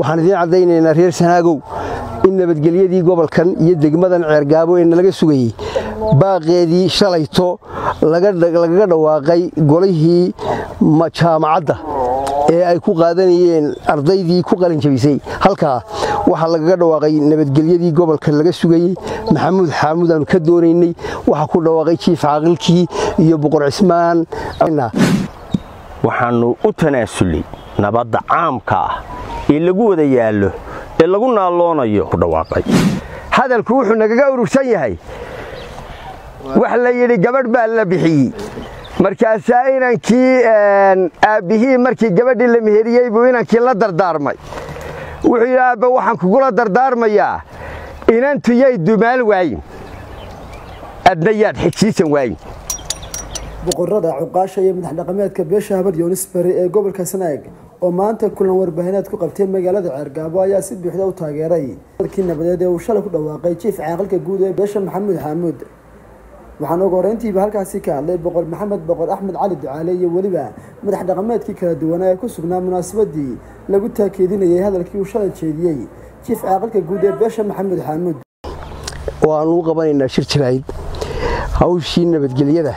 waxaan idiin caddaynaynaa reer sanaagow in nabadgelyadii gobolkan iyo degmadan ceergaabo ee nalaga sugayey baaqeedii shalayto lagaga dhawaaqay golihii jaamacadda ee ay ku qaadanayeen ardaydii ku qalinjabisay halkaa waxaa lagaga dhawaaqay nabadgelyadii gobolka laga sugayey maxamuud xaamuud aanu ka doonaynay waxaa ku dhawaaqay jiif caaqilkii iyo boqor cismaan waxaannu u tanaasulay nabadda caamka ah ee lagu wada yaallo ee lagu naalloonayo ku dhawaaqay hadalku wuxuu nagaga urursan yahay wax la yidhi gabadh baa la bixiyey markaasaa inankii aabbihii markii gabadhii la meheriyey buu inankii la dardaarmay wuxuu yidhi aabba waxaan kugula dardaarmayaa inantu yay dumaal waayin adna yaad xigsiisan waayin boqorada cuqaasha iyo madax dhaqameedka beesha habar yoonis bari ee gobolka sanaag oo maanta kulan warbaahineed ku qabtay magaalada ceergaabo ayaa si buuxda u taageeray dalkii nabadeed ee uu shalay ku dhawaaqay jiif caaqilka guud ee beesha maxamuud xaamuud waxaana ugu horeyntiiba halkaasi ka hadlay boqor maxamed boqor axmed cali ducaale iyo weliba madax dhaqameedkii kala duwanaa ee ku sugnaa munaasabadii lagu taakeedinayay hadalkii uu shalay jeediyey jiif caaqilka guud ee beesha maxamuud xaamuud waanu u qabanaynaa shir jirayd hawshii nabadgelyada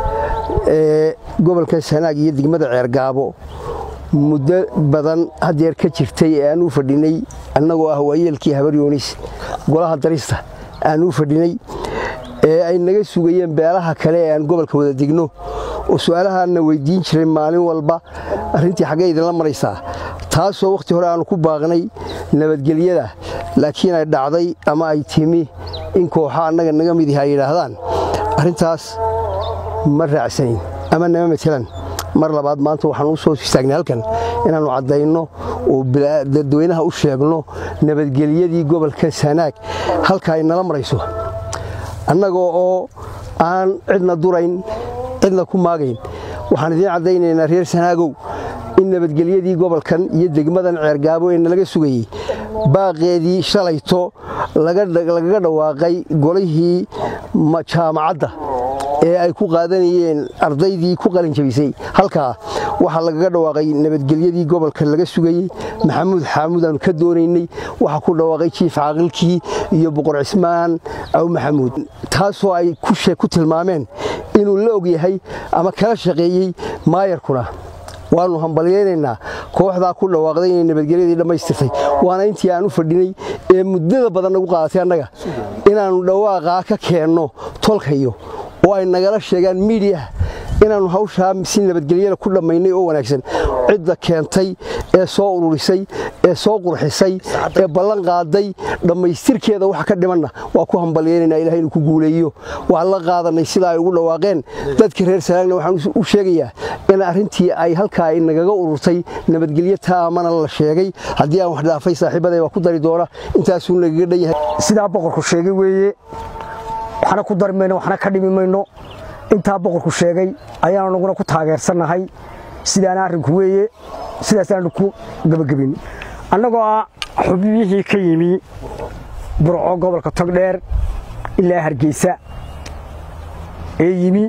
ee gobolka sanaag iyo degmada ceergaabo muddo badan haddeer ka jirtay ee aan u fadhinay annagoo ah waayeelkii habar yoonis golaha darista aan u fadhinay ee ay naga sugayeen beelaha kale ee aan gobolka wada degno oo su'aalahaanna weyddiin jiray maalin walba arrintii xaggee idinla maraysaa taasoo wakhti hore aannu ku baaqnay nabadgelyada laakiin ay dhacday ama ay timi in kooxa annaga naga midihi ay yidhaahdaan arrintaas ma raacsanayn ama nama matelan mar labaad maanta waxaan u soo istaagnay halkan inaannu caddayno oo dadweynaha u sheegno nabadgelyadii gobolka sanaag halka ay nala marayso annagoo oo aan cidna durayn cidna ku maagayn waxaan idiin caddaynaynaa reer sanaagow in nabadgelyadii gobolkan iyo degmadan ceergaabo ee nalaga sugayey baaqeedii shalayto lagaga dhawaaqay golihii jaamacadda ee ay ku qaadanayeen ardaydii ku qalinjabisay halkaa waxaa lagaga dhawaaqay nabadgelyadii gobolka laga sugayey maxamuud xaamuud aanu ka doonaynay waxaa ku dhawaaqay jiif caaqilkii iyo boqor cismaan aw maxamuud taasoo ay ku tilmaameen inuu la og yahay ama kala shaqeeyey maayarkuna waannu hambalyaynaynaa kooxdaa ku dhawaaqday inay nabadgelyadii dhammaystirtay waana intii aan u fadhinay ee muddada badan nagu qaadatay annaga inaannu dhawaaqaa ka keenno tolkayo oo ay nagala sheegaan miidiyaha inaannu hawshaa si nabadgelyada ku dhammaynay oo wanaagsan cidda keentay ee soo ururisay ee soo qurxisay ee ballan qaaday dhammaystirkeeda waxa ka dhimanna waa ku hambalyaynayna ilahay inuu ku guuleeyo waan la qaadanay sida ay ugu dhawaaqeen dadka reer sanaagna waxaan u sheegayaa in arrintii ay halkaa ay nagaga ururtay nabadgelyo taamana la sheegay haddii aan wax dhaafay saaxiibaday waa ku dari doona intaasuu nagaga dhan yahay sidaa boqorku sheegay weeye waxna ku dari mayno waxna ka dhimi mayno intaa boqorku sheegay ayaanu naguna ku taageersannahay sidaana arrinku weeye sidaasaanu ku gebagabin annagoo ah xubnihii ka yimi burco gobolka togdheer ilaa hargeysa ee yimi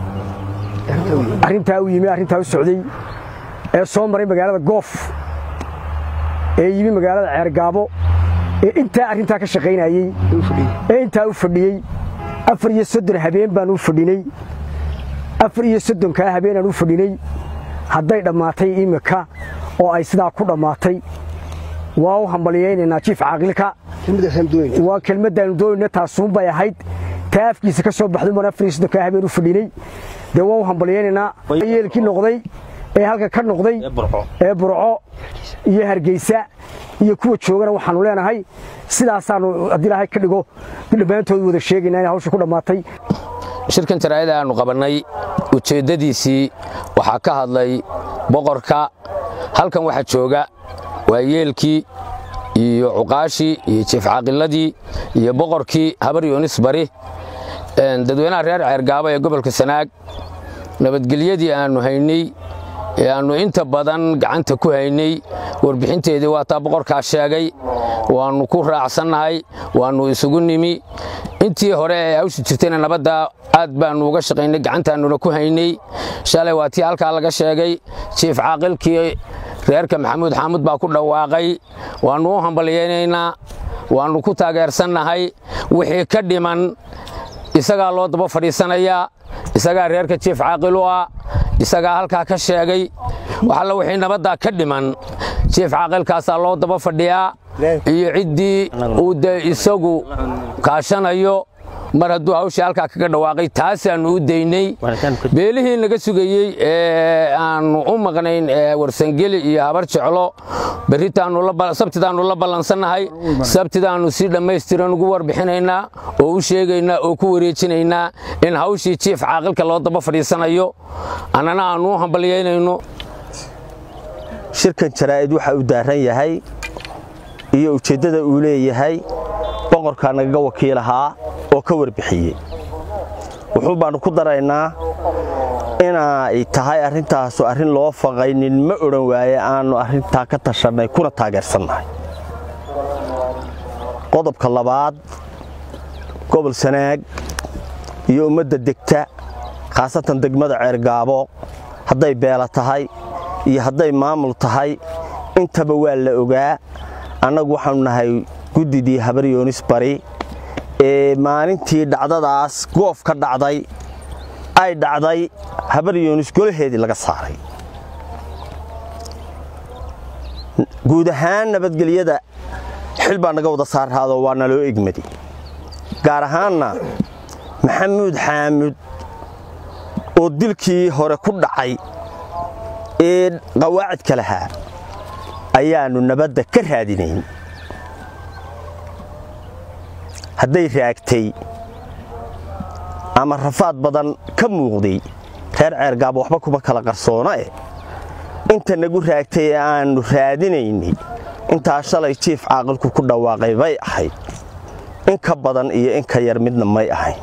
arrintaa u yimi arrintaa u socday ee soo maray magaalada goof ee yimi magaalada ceergaabo ee intaa arrintaa ka shaqaynayey ee intaa u fadhiyey afar iyo soddon habeen baan u fadhinay afar iyo soddonkaa habeenaan u fadhinay hadday dhammaatay iminka oo ay sidaa ku dhammaatay waa u hambalyaynaynaa jiif caaqilka waa kelmaddaannu doonayna taasuunbay ahayd taa afkiisa ka soo baxday baan afar iyo soddonkaa habeen u fadhinay dee waa u hambalyaynaynaa yeelkii noqday ee halka ka noqday ee burco iyo hargeysa iyo kuwa joogana waxaannu leenahay sidaasaannu haddii ilaahay ka dhigo dhammaantood wada sheegaynaa inay hawsha ku dhammaatay shirkan jaraa'ida aannu qabannay ujeeddadiisii waxaa ka hadlay boqorka halkan waxaa jooga waayeelkii iyo cuqaashii iyo jiifcaaqiladii iyo boqorkii habar yoonis bari dadweynaha reer ceergaabo ee gobolka sanaag nabadgelyadii aannu haynay ee aannu inta badan gacanta ku haynay warbixinteedii waa taa boqorkaa sheegay waannu ku raacsannahay waannu isugu nimi intii hore ee hawsha jirtayna nabadda aad baannu uga shaqaynay gacantaannuna ku haynay shalay waa tii halkaa laga sheegay jiif caaqilkii reerka maxamuud xaamud baa ku dhawaaqay waannu u hambalyaynaynaa waannu ku taageersannahay wixii ka dhiman isagaa loo daba fadhiisanayaa isagaa reerka jiif caaqil u ah isagaa halkaa ka sheegay waxalla wixii nabaddaa ka dhiman jiif caaqilkaasaa loo daba fadhiyaa iyo ciddii uu dee isagu kaashanayo mar hadduu hawshii halkaa kaga dhawaaqay taasaannu u daynay beelihii naga sugayey ee aannu u maqnayn warsangeli iyo habar jeclo berritaannsabtidaannu la ballansannahay sabtidaannu si dhammaystiran ugu warbixinaynaa oo u sheegaynaa oo ku wareejinaynaa in hawshii jiif caaqilka loo daba fadhiisanayo annana aannu u hambalyaynayno shirkan jaraa'id waxa uu daaran yahay iyo ujeeddada uu leeyahay boqorkaa nagaga wakiilahaa oo ka warbixiyey wuxuu baannu ku daraynaa inay tahay arrintaasu arrin loo faqaynin ma odhan waaye aannu arrintaa ka tashannay kuna taageersannahay qodobka labaad gobol sanaag iyo ummadda degta khaasatan degmada ceergaabo hadday beela tahay iyo hadday maamul tahay intaba waa la ogaa annagu waxaannu nahay guddidii habaryoonis bari ee maalintii dhacdadaas goof ka dhacday ay dhacday habaryoonis golaheedii laga saaray guud ahaan nabadgelyada xil baa naga wada saarraadoo waa naloo egmadi gaar ahaanna maxamuud xaamud oo dilkii hore ku dhacay ee qawaacidka lahaa ayaannu nabadda ka raadinayn hadday raagtay ama rafaad badan ka muuqday reer ceergaaba waxba kuma kala qarsoona eh inta nagu raagtay ee aannu raadinaynay intaa shalay jiif caaqilku ku dhawaaqay bay ahayd in ka badan iyo in ka yar midna may ahayn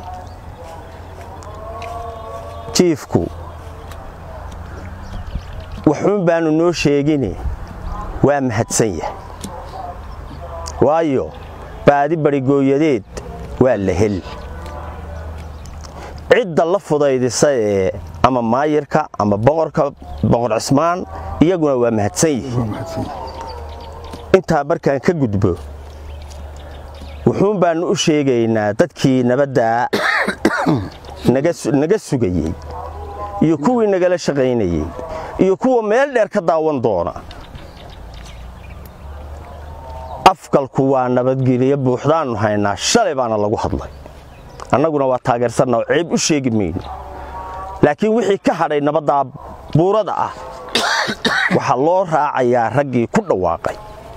jiifku waxuun baannu noo sheegine waa mahadsan yahay waayo baadi barigooyadeed waa la hel cidda la fudaydisa ee ama maayirka ama boqorka boqor cismaan iyaguna waa mahadsan yihiin intaa markaan ka gudbo wuxuun baannu u sheegaynaa dadkii nabaddaa naga sugayey iyo kuwii nagala shaqaynayey iyo kuwa meel dheer ka daawan doona afgalku waa nabadgelyo buuxdaannu haynaa shalay baana lagu hadlay annaguna waa taageersanna oo ceeb u sheegi mayno laakiin wixii ka hadhay nabaddaa buurada ah waxaa loo raacayaa raggii ku dhawaaqay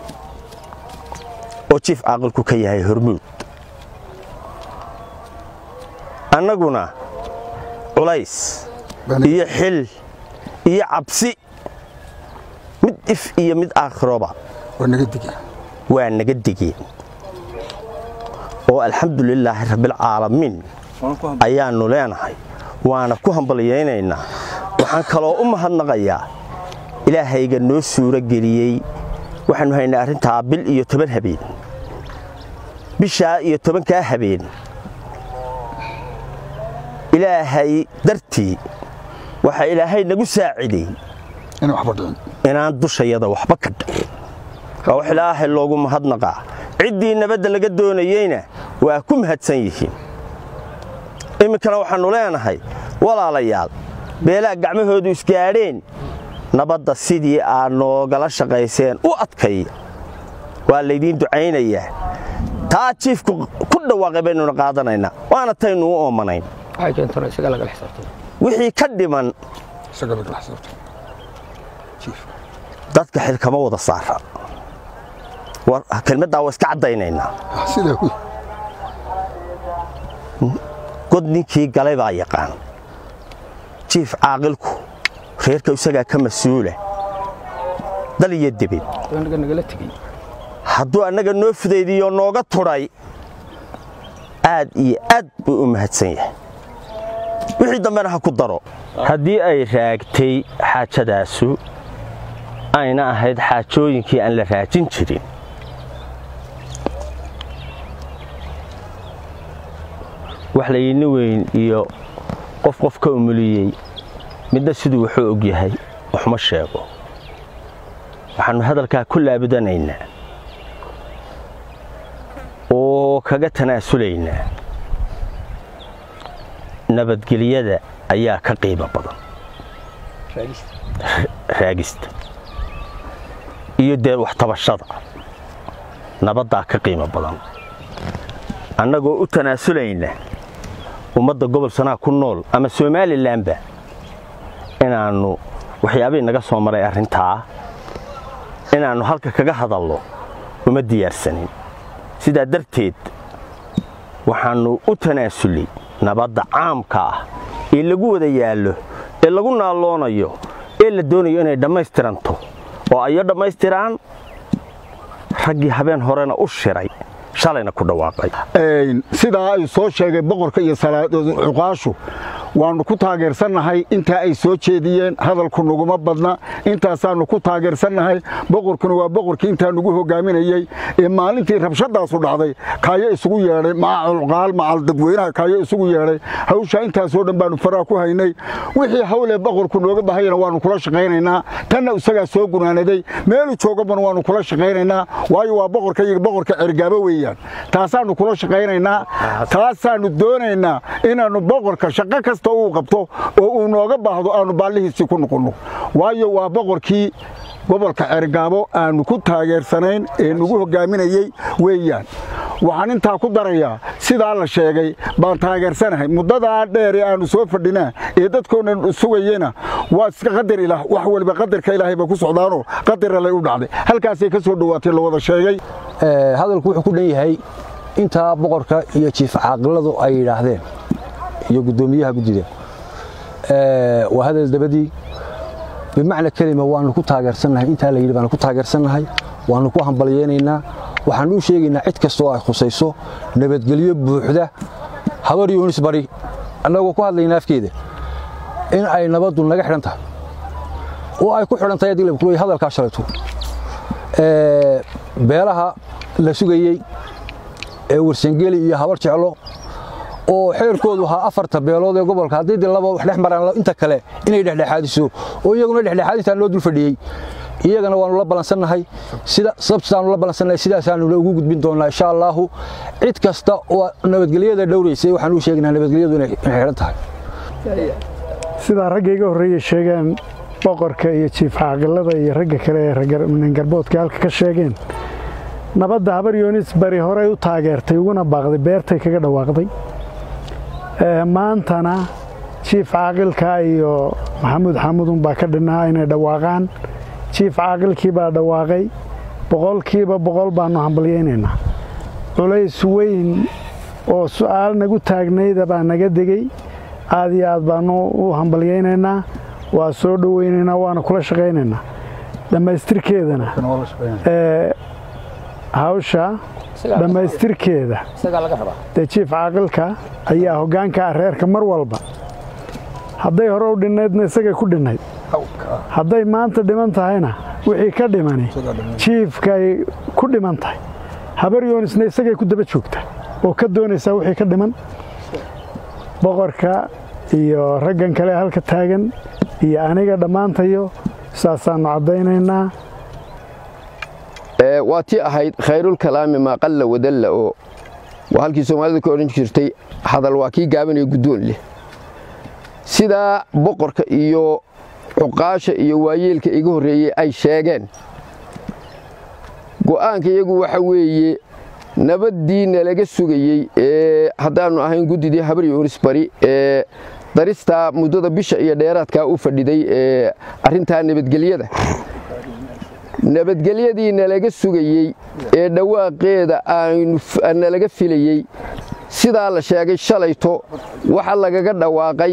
oo jiif caaqilku ka yahay hormuud annaguna culays iyo xil iyo cabsi mid if iyo mid aakhiroba waa naga digeen oo alxamdulilaahi rabbilcaalamiin ayaannu leenahay waana ku hambalyaynaynaa waxaan kaloo u mahadnaqayaa ilaahayga noo suuro geliyey waxaannu haynay arrintaa bil iyo toban habeen bishaa iyo tobankaa habeen ilaahay dartii waxaa ilaahay nagu saaciday inaan dushayada waxba ka dhicin waa wax ilaahay loogu mahadnaqaa ciddii nabadda laga doonayeyna waa ku mahadsan yihiin iminkana waxaannu leenahay walaalayaal beelaha gacmahoodu isgaadheen nabadda sidii aad noogala shaqayseen u adkaya waa laydiin ducaynayaa taa jiifku ku dhawaaqay baynuna qaadanaynaa waana taynu u oomanayn wixii ka dhiman dadka xil kama wada saara kelmaddaa waa iska caddaynaynaa god ninkii galay baa yaqaan jiif caaqilku reerka isagaa ka mas-uula dal iyo debed hadduu annaga noo fudaydiyo nooga tudhay aad iyo aad buu u mahadsan yahay wixii dambena ha ku daro haddii ay raagtay xaajadaasu ayna ahayd xaajooyinkii aan la raajin jirin wax layidni weyn iyo qof qof ka umuliyey midna siduu wuxuu og yahay waxma sheego waxaannu hadalkaa ku laabudanaynaa oo kaga tanaasulaynaa nabadgelyada ayaa ka qiimo badan raagista iyo dee waxtabashada nabaddaa ka qiimo badan annagoo u tanaasulayna ummadda gobol sanaa ku nool ama somalilanba inaannu waxyaabihii naga soo maray arrintaa inaannu halka kaga hadalno uma diyaarsanin sidaa darteed waxaannu u tanaasulay nabadda caamka ah ee lagu wada yaallo ee lagu naalloonayo ee la doonayo inay dhammaystiranto oo ayo dhammaystiraan raggii habeen horena u shiray shalayna ku dhawaaqay sidaa ay soo sheegay boqorka iyo cuqaashu waannu ku taageersannahay intaa ay soo jeediyeen hadalku naguma badna intaasaannu ku taageersannahay boqorkuna waa boqorkii intaa nagu hogaaminayey ee maalintii rabshadaasu dhacday kaayo isugu yeedhay maca cuqaal macal dadweynaha kaayo isugu yeedhay hawshaa intaasoo dhan baannu faraa ku haynay wixii hawlee boqorku nooga bahayana waannu kula shaqaynaynaa tanna isagaa soo gunaanaday meelu joogabana waannu kula shaqaynaynaa waayo waa boqorka iyo boqorka cergaabo weeyaan taasaannu kula shaqaynaynaa taasaannu doonaynaa inaannu boqorka shaqo kasta uu qabto oo uu nooga baahdo aannu baallihiisii ku noqonno waayo waa boqorkii gobolka cergaabo aannu ku taageersanayn ee nagu hogaaminayey weeyaan waxaan intaa ku darayaa sidaa la sheegay baan taageersanahay muddadaa dheer ee aannu soo fadhinaa ee dadkoona sugayena waa iska qadar ilaah wax waliba qadarka ilaahay bay ku socdaanoo qadaralay u dhacday halkaasay ka soo dhowaatay la wada sheegay hadalku wuxuu ku dhan yahay intaa boqorka iyo jiif caaqiladu ay yidhaahdeen iyo guddoomiyaha guddida waa hadal dabadii bimacna kelima waannu ku taageersannahay intaa la yidhi baanu ku taageersannahay waannu ku hambalyeynaynaa waxaannu u sheegaynaa cid kastoo ay khusayso nabadgelyo buuxda habar yuunis bari annagoo ku hadlayna afkeeda in ay nabaddu naga xidhan tahay oo ay ku xidhan tahay adilabkuloy hadalkaa shalayto beelaha la sugayey ee warsangeli iyo habar jeclo oo xeerkoodu ahaa afarta beelood ee gobolka haddii de laba wax dhex maraan inta kale inay dhexdhexaadiso oo iyaguna dhexdhexaadintaa loo dul fadhiyey iyagana waannu la balansannahay sida sabtaannu la balansannahay sidaasaannu ugu gudbin doonnaa insha allaahu cid kasta oo nabadgelyada dhowraysay waxaan u sheegaynaa nabadgelyadu inay xidhan tahay sidaa ragga iga horreeyey sheegeen boqorka iyo jiif caaqilada iyo ragga kale ee ningarboodka halka ka sheegeen nabadda habar yoonis bari horey u taageertay uguna baaqday beertay kaga dhawaaqday maantana jiif caaqilka iyo maxamuud xamudun baa ka dhinaa inay dhawaaqaan jiif caaqilkii baa dhawaaqay boqolkiiba boqol baannu hambalyaynaynaa culays weyn oo su'aal nagu taagnayda baa naga degey aad iyo aad baannu u hambalyaynaynaa waa soo dhowaynaynaa waana kula shaqaynaynaa dhammaystirkeedana hawsha dhammaystirkeeda dee jiif caaqilka ayaa hoggaanka ah reerka mar walba hadday hore u dhinnaydna isagay ku dhinnayd hadday maanta dhiman tahayna wixii ka dhimani jiifkay ku dhiman tahay habar yoonisna isagay ku daba joogta oo ka doonaysaa wixii ka dhiman boqorka iyo raggan kale halka taagan iyo aniga dhammaantayo saasaannu caddaynaynaa waa tii ahayd khayrulkalaami maa qalla wadalla oo waa halkii soomaalidu ka odhan jirtay hadal waa kii gaabanaya guddoon leh sidaa boqorka iyo cuqaasha iyo waayeelka iga horreeyey ay sheegeen go'aanka iyagu waxa weeye nabaddii nalaga sugayey ee haddaannu ahayn guddidii habar yoonis bari ee daristaa muddada bisha iyo dheeraadkaa u fadhiday ee arrintaa nabadgelyada nabadgelyadii nalaga sugayey ee dhawaaqeeda nalaga filayey sidaa la sheegay shalayto waxa lagaga dhawaaqay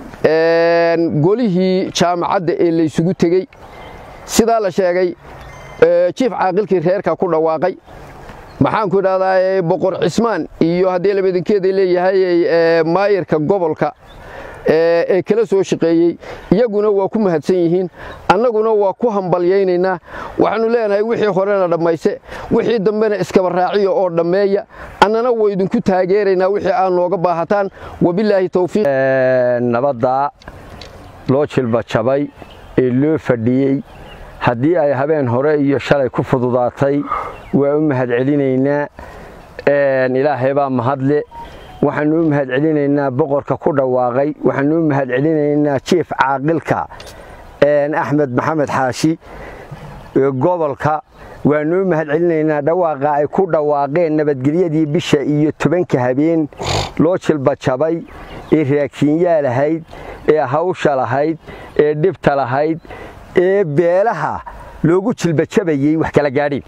golihii jaamacadda ee laysugu tegey sidaa la sheegay jiif caaqilkii reerka ku dhawaaqay maxaanku idhahdaa boqor cismaan iyo haddii labadankeeda leeyahay maayirka gobolka ee kala soo shaqeeyey iyaguna waa ku mahadsan yihiin annaguna waa ku hambalyaynaynaa waxaannu leenahay wixii horena dhammayse wixii dambena iskaba raaciya oo dhammeeya annana waa idinku taageeraynaa wixii aad nooga baahataan wabilaahi towfiiq nabaddaa loo jilba jabay ee loo fadhiyey haddii ay habeen hore iyo shalay ku fududaatay waa u mahadcelinaynaa ilaahay baa mahadle waxaannu u mahadcelinaynaa boqorka ku dhawaaqay waxaannu u mahadcelinaynaa jiif caaqilka axmed maxamed xaashi gobolka waannu u mahadcelinaynaa dhawaaqa ay ku dhawaaqeen nabadgelyadii bisha iyo tobanka habeen loo jilbajabay ee raakiinyaa lahayd ee hawsha lahayd ee dhibta lahayd ee beelaha loogu jilbajabayey wax kala gaadhin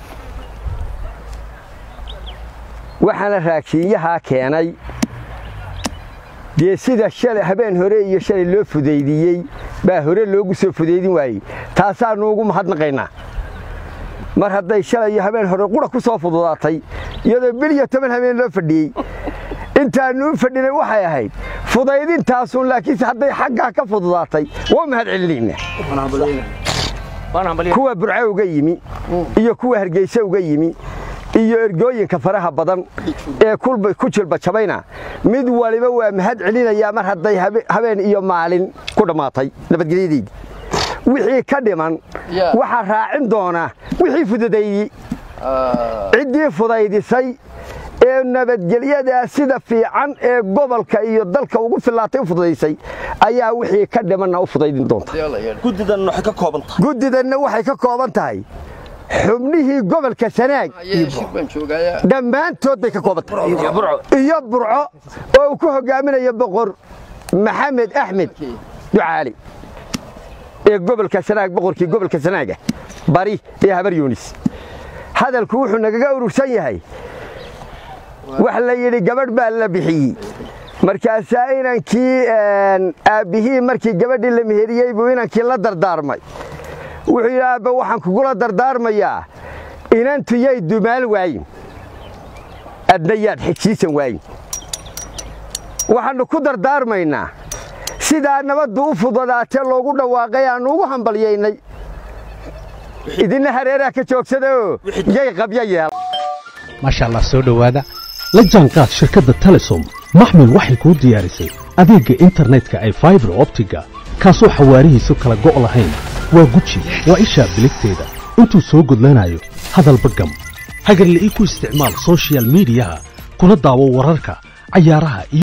waxaana raakiinyahaa keenay dee sida shalay habeen hore iyo shalay loo fudaydiyey baa hore loogu soo fudaydin waayey taasaannu ugu mahadnaqaynaa mar hadday shalay iyo habeen hore qura ku soo fududaatay iyadoo bil iyo toban habeen loo fadhiyey intaannu u fadhinay waxay ahayd fudaydintaasun laakiinse hadday xaggaa ka fududaatay waa mahad celinaynaa kuwa burco uga yimi iyo kuwa hargeyse uga yimi iyo ergooyinka faraha badan ee ku jilbajabayna mid waliba waa mahad celinayaa mar hadday habeen iyo maalin ku dhammaatay nabadgelyadeydi wixii ka dhiman waxaa raacin doona wixii fududaydii ciddii fudaydisay ee nabadgelyadaa sida fiican ee gobolka iyo dalka ugu fillaatay u fududaysay ayaa wixii ka dhimanna u fudaydin doonta guddidanna waxay ka kooban tahay xubnihii gobolka sanaag dhammaantood bay ka kooban tahay iyo burco oo uu ku hogaaminayo boqor maxamed axmed ducaali ee gobolka sanaag boqorkii gobolka sanaaga bari ee habar yuunis hadalku wuxuu nagaga urursan yahay wax la yidhi gabadh baa la bixiyey markaasaa inankii aabbihii markii gabadhii la meheriyey buu inankii la dardaarmay wuxuu yidhi aabba waxaan kugula dardaarmayaa inantu yay dumaal waayin adna yaad xigsiisan waayin waxaannu ku dardaarmaynaa sidaa nabaddu u fududaatee loogu dhawaaqay aannu ugu hambalyaynay idinna hareeraha ka joogsadaoo yay qabyo yeel maasha allah soo dhowaada la jaanqaad shirkadda telesom maxmil waxay kuu diyaarisay adeegga internetka ay faibar optiga kaasoo xawaarihiisu kala go' lahayn waa guji waa ishaa biligteeda intuu soo gudlanayo hadalba gam hagarla'ii ku isticmaal sochial midiyaha kuna daawo wararka cayaaraha